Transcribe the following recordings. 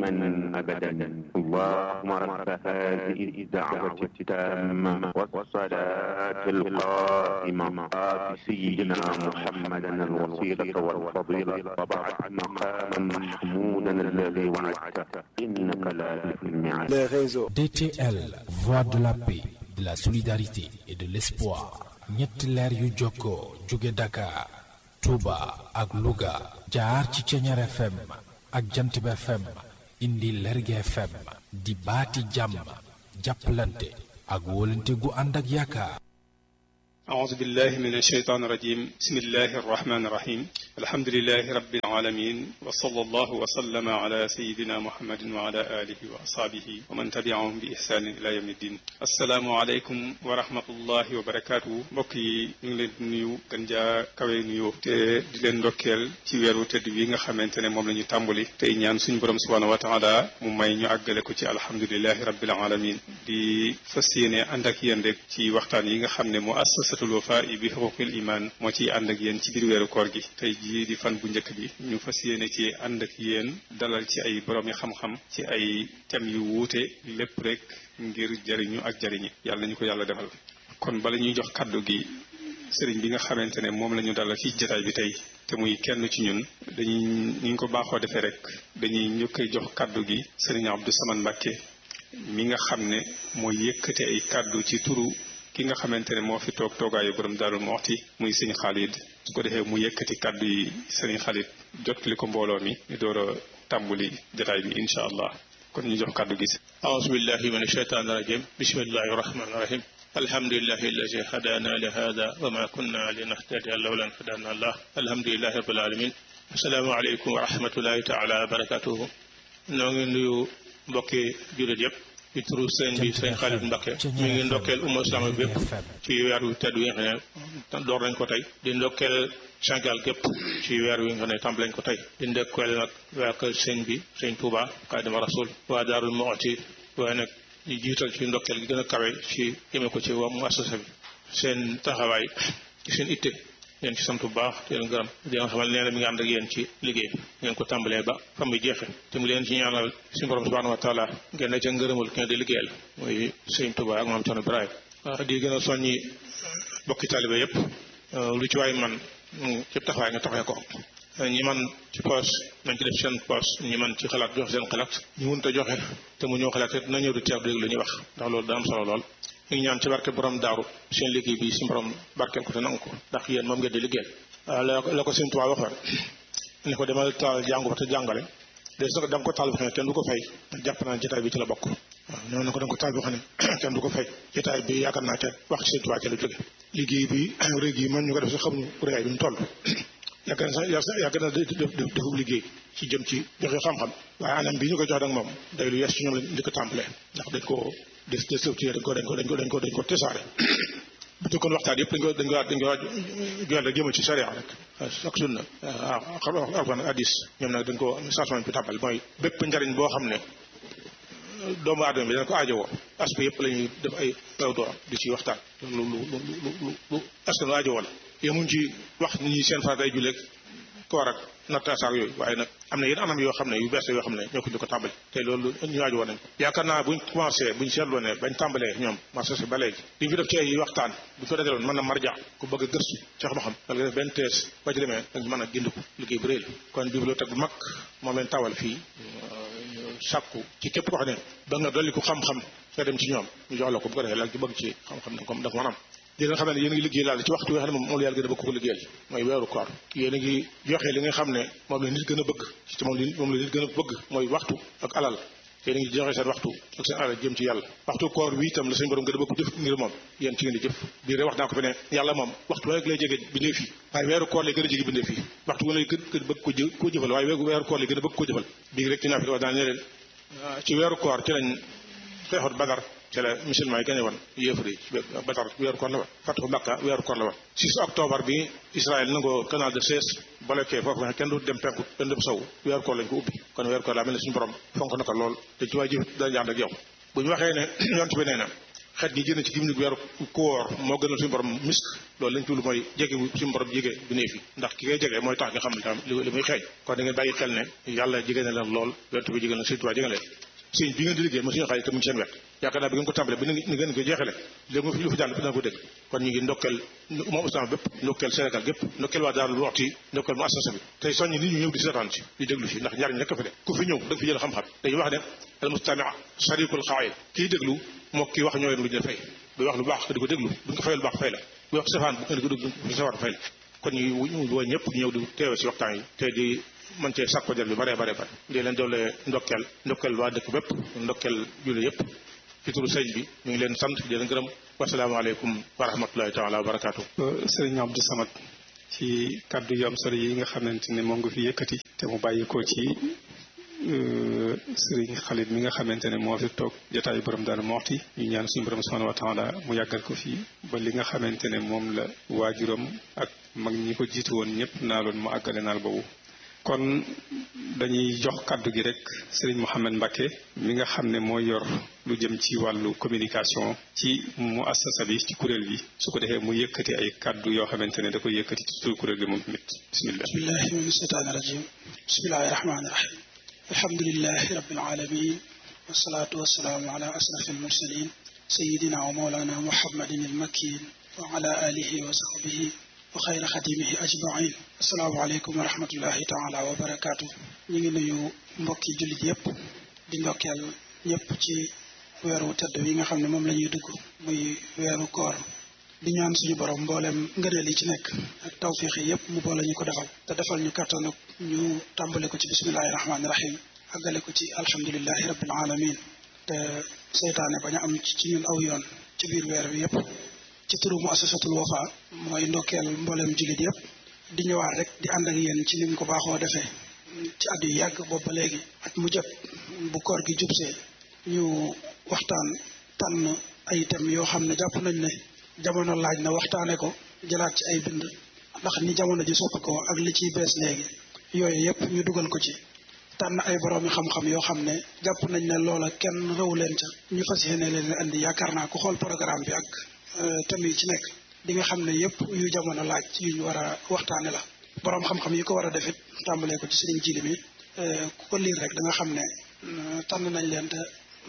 دائما أبدا اللهم رب هذه الدعوة التامة والصلاة القائمة آت سيدنا محمدا الوسيلة والفضيلة وبعث مقاما محمودا الذي وعدته إنك لا تخلف الميعاد les réseaux. DTL, voix de la paix, de la solidarité et de l'espoir. ñetti leer yu jokkoo jóge Dakar, Touba ak Louga jaar ci Ceñeer FM ak Jantib FM indi Lerge FM di baati jàmm jàppalante ak wóolante gu ànd ak yaakaar. أعوذ بالله من الشيطان الرجيم بسم الله الرحمن الرحيم الحمد لله رب العالمين وصلى الله وسلم على سيدنا محمد وعلى آله وأصحابه ومن تبعهم بإحسان إلى يوم الدين السلام عليكم ورحمة الله وبركاته mbokk yi ñu ngi leen di nuyu gën jaa kawe nuyoo te di leen ndokkeel ci weeru tëdd wi nga xamante ne moom la ñu tàmbali tey ñaan suñu borom subhanahu wa taala mu may ñu àggale ko ci alhamdulilahi rabbil alamin di fas yéene ànd ak yéen rek ci waxtaan yi nga xam ne mu assasatul wafaa bi xuquqil iman moo ciy ànd ak yéen ci biir weeru koor gi tey jii di fan bu njëkk bi ñu fas yéene ci ànd ak yéen dalal ci ay borom yi xam-xam ci ay thèmes yu wuute lépp rek ngir jëriñu ak jëriñi yàlla ñu ko yàlla defal kon bala ñuy jox kàddu gi sëriñ bi nga xamante ne moom la ñu dalal ci jataay bi tey te muy kenn ci ñun dañuy ni ñu ko baaxoo defee rek dañuy ñu koy jox kàddu gi sëriñ Abdou Samane Mbacke mi nga xam ne mooy yëkkate ay kàddu ci turu ki nga xamante ne moo fi toog toogaayu borom Daarul Muxti muy sëñ Xaalid su ko defee mu yëkkati kàddu yi sëriñ Xaalid jottali ko mbooloo mi ñu door a tàmbuli jataay bi incha allah kon ñu jox kàddu gi. أعوذ بالله من الشيطان الرجيم بسم الله الرحمن الرحيم الحمد لله الذي هدانا لهذا وما كنا لنهتدي لولا أن هدانا الله الحمد لله رب العالمين السلام عليكم ورحمة الله تعالى وبركاته noo ngi nuyu mbokki jullit yëpp ci turu sëñ bi sëñ Xaalid Mbakke mi ngi ndokkeel umma islaama bi bépp ci weer wi tedd wi nga xam ne door nañ ko tey di ndokkeel Sénégal gépp ci weer wi nga xam ne tàmbali nañ ko tey di ndokkeel nag waa kër sëñ bi sëñ Touba Xaadimu Rasuul waa Daarul Muxti waaye nag di jiital ci ndokkeel gi gën a kawe ci jëme ko ci waa muassasa bi seen taxawaay ci seen itte leen ci sant bu baax di leen gërëm di leen xamal nee na mi ngi ànd ak yéen ci liggéey ngeen ko tàmbalee ba fa muy jeexe te mu leen ci ñaanal suñu borom subhanahu wa taala ngeen ne ca ngërëmul ki nga di liggéeyal muy sëñ Touba ak maam Thierno Ibrahima di gën a soññi bokki taalibe yépp lu ci waay man ci taxawaay nga taxawee ko ñi man ci poos nañ ci def seen poos ñi man ci xalaat joxe seen xalaat ñu mënut a joxe te mu ñëw xalaat te na ñëw di teew dégg lu ñuy wax ndax loolu da am solo lool ñu ngi ñaan ci barke borom daaru seen liggéey bi si borom barkeel ko te nangu ko ndax yéen moom ngeen di liggéeyal la la ko seen tubaab waxoon ne ko demal taal jàngu ba te jàngale de so da nga ko taal boo xam ne kenn du ko fay jàpp naa jotaay bi ci la bokk waaw ñoo ne ko da nga ko taal boo xam ne kenn du ko fay jotaay bi yaakaar naa te wax ci seen tubaab ci la jóge liggéey bi rëy gi man ñu ko def sax xamuñu réyaay bi mu toll yàgg na sax yàgg na defub liggéey ci jëm ci joxe xam-xam waaye anam bi ñu ko jox nag moom day lu yees ci ñoom lañ di ko tàmbalee ndax dañ ko des des dañ ko dañ ko dañ ko dañ ko dañ ko tesaare bu fekkoon waxtaan yëpp dañ ko dañ ko dañ ko joxe rek jëmal ci sharia rek ak sunna waaw xam alquran ak hadis ñoom nag dañ ko station bi tàmbal mooy bépp njariñ boo xam ne doomu aadama bi dana ko aajowoo aspect yëpp la ñuy def ay taw doo di ci waxtaan lu lu lu lu lu askan wi aajowoo la yemuñ ci wax nit ñi seen farat ay julleeg koor ak nattaasaar yooyu waaye nag am na yenn anam yoo xam ne yu bees yoo xam ne ñoo ko di ko tàmbali te loolu ñu waaj woon nañ ko yaakaar naa buñ commencé buñ seetloo ne bañ tàmbalee ñoom marché si ba léegi li ñu fi def ci ay waxtaan bu ko dajaloon mën na marja ku bëgg a gëstu ci xam-xam wala nga def benn tees ba ci demee da nga mën a gindiku liggéey bu rëy la kon bibliothèque bu mag moom leen tawal fii sàkku ci képp ko xam ne ba nga dolli ko xam-xam nga dem ci ñoom ñu jox la ko bu ko defee la ci bëgg ci xam-xam da ko da ko mën am di leen xam ne yéen a ngi liggéey laal ci waxtu wi nga xam ne moom la yàlla gën a bëgg ko liggéeyal mooy weeru koor yéen a ngi joxe li nga xam ne moom la nit gën a bëgg ci moom li moom la nit gën a bëgg mooy waxtu ak alal yéen a ngi joxe seen waxtu ak seen alal jëm ci yàlla waxtu koor bi itam la seen borom gën a bëgg jëf ngir moom yéen ci ngeen di jëf bii rek wax naa ko fi ne yàlla moom waxtu rek lay jege bindee fii waaye weeru koor lay gën a jege bindee fii waxtu wu lay gën gën bëgg ko jë koo jëfal waaye weeru koor lay gën a bëgg koo jëfal bii rek ci naa fi wax naa ne leen ci weeru koor ci lañ xeexoot badar ci la musulman yi gañe woon yéefar yi badar weeru koor la woon fatu Makka weeru koor la woon 6 octobre bi Israël nangoo canal de Suez bloqué foofu nga kenn du dem penku kenn du dem sow weeru koor lañ ko ubbi kon weeru koor laa mel ne suñu borom fonk na ko lool te ci waay jëf dana ànd ak yow bu ñu waxee ne yonent bi nee na xet gi génn ci gim ni weeru koor moo gënal suñu borom misk loolu lañ tuulu mooy jege suñu borom jege bu néefi ndax ki ngay jege mooy tax nga xam ne tam li muy xeeñ kon da ngeen bàyyi xel ne yàlla jege na leen lool yonent bi jege na Sëriñ Tuubaa jege na leen sëñ bi ngeen di liggéey mo suñu xaalis te mu ngi seen wet yaakaar naa bi ngeen ko tàmbalee ba ni ngeen ko jeexale léegi mu fi lu fi jàll dina ko dégg kon ñu ngi ndokkeel moom islam bépp ndokkeel Sénégal gépp ndokkeel waa Daarul Muxti ndokkeel mu assasa bi tey soññi nit ñu ñëw di seetaan si di déglu si ndax njariñ rekk fi de ku fi ñëw da nga fi jël xam-xam dañuy wax ne al mustami sharikul xaayil kii déglu moo kii wax ñoo leen lu ñu fay buy wax lu baax di ko déglu buñ ko fayal lu baax fay la buy wax safaan bu ko déglu bu safaan fay la kon ñu woo ñëpp ñëw di teewe si waxtaan yi te di mën cee sàkko jël bi bare bare bare di leen doole ndokkeel ndokkeel waa dëkk bépp ndokkeel julli yëpp ci turu sëñ bi ñu ngi leen sant di leen gërëm wasalaamaaleykum wa rahmatullahi taala wa barakaatu. sëriñ Abdou Samad ci kaddu yu am solo yi nga xamante ne moom nga fi yëkkati te mu bàyyi ko ci sëriñ Xalit mi nga xamante ne moo fi toog jotaayu borom Daaru Muxti ñu ñaan suñu borom subhanahu wa taala mu yàggal ko fii ba li nga xamante ne moom la waajuram ak mag ñi ko jiitu woon ñëpp naaloon mu àggale naal boobu. kon dañuy jox kàddu gi rek sëriñ Mouhamed Mbacke mi nga xam ne mooy yor lu jëm ci wàllu communication ci mu assasa bi ci kuréel bi su ko defee mu yëkkati ay kàddu yoo xamante ne da koy yëkkati ci turu kuréel gi moom tamit bismillah bismillahi min shaytaani rajim bismillahi rahmaani rahim alhamdulilahi rabbil alamin wasalaatu wasalaamu ala asraf almursalin sayidina wa mawlana muhammadin almakin wa ala alihi wa sahbihi wa xayra xadimihi ajmain asalaamaaleykum wa rahmatullahi taala wa barakaatu ñu ngi nuyu mbokki jullit yépp di ndokkeel ñëpp ci weeru tedd wi nga xam ne moom la ñuy dugg muy weeru koor di ñaan suñu borom mboolem ngëneel yi ci nekk ak tawfiix yi yépp mu boole ñu ko defal te defal ñu kàttan ak ñu tàmbale ko ci bismillahi rahmaani rahim àggale ko ci alhamdulilahi rabbil alamin te seytaane bañ a am ci ñun aw yoon ci biir weer wi yépp ci turu mu asasatul wafa mooy ndokkeel mboolem jullit yëpp di ñëwaat rek di ànd ak yéen ci nim ko baaxoo defee ci at yu yàgg boobu ba léegi at mu jot bu koor gi jubsee ñu waxtaan tànn ay thèmes yoo xam ne jàpp nañ ne jamono laaj na waxtaane ko jëlaat ci ay bind ndax ni jamono ji soppi ko ak li ciy bees léegi yooyu yëpp ñu dugal ko ci tànn ay boroomi xam-xam yoo xam ne jàpp nañ ne loola kenn rëw leen ca ñu fas yéene leen andi yaakaar naa ku xool programme bi ak thèmes yi ci nekk di nga xam ne yëpp yu jamono laaj yu ñu war a waxtaane la boroom xam-xam yi ko war a defit tàmbalee ko ci sëriñ jili mi ku ko liir rek da nga xam ne tànn nañ leen te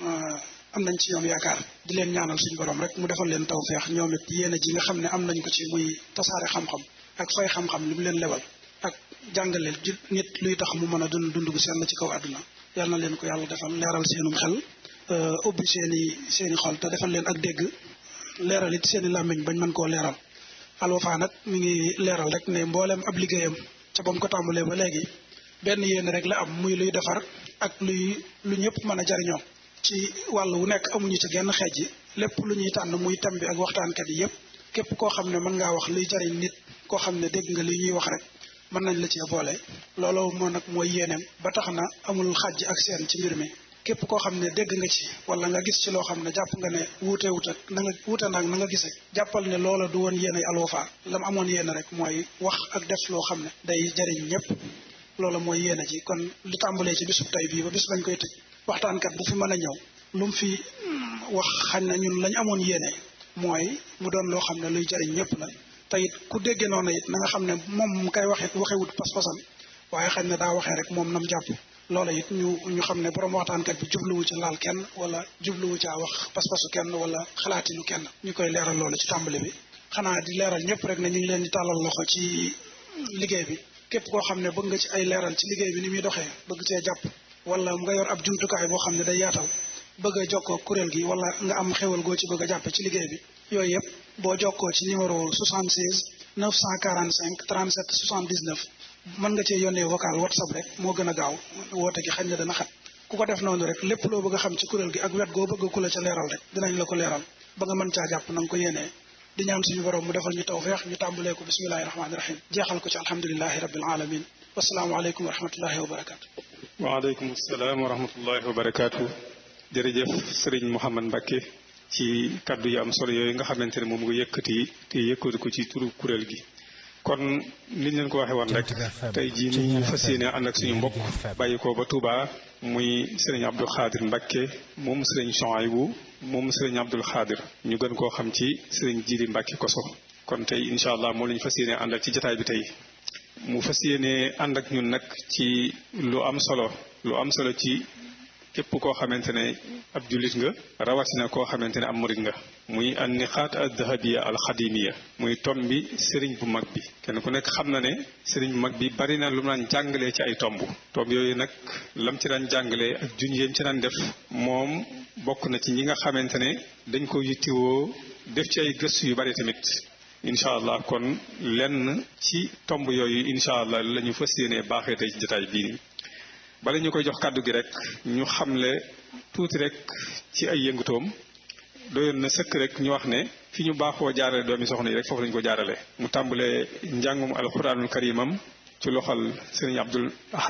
am nañ ci ñoom yaakaar di leen ñaanal suñu borom rek mu defal leen tawfeex ñoom it yéene ji nga xam ne am nañ ko ci muy tasaare xam-xam ak fay xam-xam li mu leen lebal ak jàngale nit luy tax mu mën a dund dund gu seen ci kaw àdduna yal na leen ko yàlla defal leeral seenum xel ubbi seeni seeni xol te defal leen ak dégg leeral it seeni làmmiñ bañ mën koo leeral Al Wafa nag mi ngi leeral rek ne mboolem ab liggéeyam ca ba mu ko tàmbalee ba léegi benn yéen rek la am muy luy defar ak luy lu ñëpp mën a jariñoo ci wàll wu nekk amuñu ci genn xeej yi lépp lu ñuy tànn muy thème bi ak waxtaankat yi yëpp képp koo xam ne mën ngaa wax luy jariñ nit koo xam ne dégg nga li ñuy wax rek mën nañ la cee boole loolu moo nag mooy yéeneem ba tax na amul xàjj ak seen ci mbir mi képp koo xam ne dégg nga ci wala nga gis ci loo xam ne jàpp nga ne wuute wuute na nga wuute naag na nga gisee jàppal ne loola du woon yéene Al Wafa la mu amoon yéene rek mooy wax ak def loo xam ne day jariñ ñëpp loola mooy yéene ji kon li tàmbalee ci bisub tey bii ba bis bañ koy tëj waxtaankat bu fi mën a ñëw lu mu fi wax xañ na ñun lañ amoon yéene mooy mu doon loo xam ne luy jariñ ñëpp la te it ku déggee noonu it na nga xam ne moom mu koy waxee waxewut pas-pasam waaye xañ na daa waxee rek moom nam jàpp loola it ñu ñu xam ne borom waxtaankat bi jubluwu ci laal kenn wala jubluwu caa wax pas-pasu kenn wala xalaatinu kenn ñu koy leeral loolu ci tàmbali bi xanaa di leeral ñëpp rek ne ñu ngi leen di tàllal loxo ci liggéey bi képp koo xam ne bëgg nga ci ay leeral ci liggéey bi ni muy doxee bëgg cee jàpp wala nga yor ab jumtukaay boo xam ne day yaatal bëgg a jokkoo kuréel gi wala nga am xewal goo ci bëgg a jàppe ci liggéey bi yooyu yëpp boo jokkoo ci numéro 76 945 37 79 mën nga cee yónnee vocal whatsapp rek moo gën a gaaw woote gi xañ na dana xat ku ko def noonu rek lépp loo bëgg a xam ci kuréel gi ak wet goo bëgg ku la ca leeral rek dinañ la ko leeral ba nga mën caa jàpp na nga ko yéenee di ñaan suñu borom mu defal ñu tawfeex ñu tàmbalee ko bismillahi rahmaani rahim jeexal ko ci alhamdulilahi rabbil alamin wasalaamualeykum wa rahmatullahi wa barakaatu. waaleykum salaam wa rahmatullahi wa barakaatu. jërëjëf Serigne Mouhamed Mbacke ci kaddu yu am solo yooyu nga xamante ne moom nga yëkkati te yëkkati ko ci turu kuréel gi kon niñ leen ko waxee woon rek tey jii ni ñu fas yéene ànd ak suñu mbokk bàyyi ko ba Touba muy sëriñ Abdou Khadir Mbacke moom sëriñ Chouaïbou moom sëriñ Abdou Khadir ñu gën koo xam ci sëriñ Jili Mbacke Koso kon tey incha allah moo la ñu fas yéene ànd ak ci jataay bi tey mu fas yéene ànd ak ñun nag ci lu am solo lu am solo ci képp koo xamante ne ab jullit nga rawatina koo xamante ne am murit nga muy an niqaat al dahabiya al xadimiya muy tomb bi sëriñ bu mag bi kenn ku nekk xam na ne sëriñ bu mag bi bari na lu mu daan jàngalee ci ay tomb tomb yooyu nag lam ci daan jàngalee ak junj yam ci daan def moom bokk na ci ñi nga xamante ne dañ ko yittiwoo def ci ay gëstu yu bari tamit incha allah kon lenn ci tomb yooyu incha allah la ñu fas yéenee baaxee tey ci jotaay bii nii bala ñu koy jox kàddu gi rek ñu xamle tuuti rek ci ay yëngutoom doyoon na sëkk rek ñu wax ne fi ñu baaxoo jaarale doomi soxna yi rek foofu lañu ko jaarale mu tàmbalee njàngum alquranul karimam ci loxal sëriñ Abdul Ahad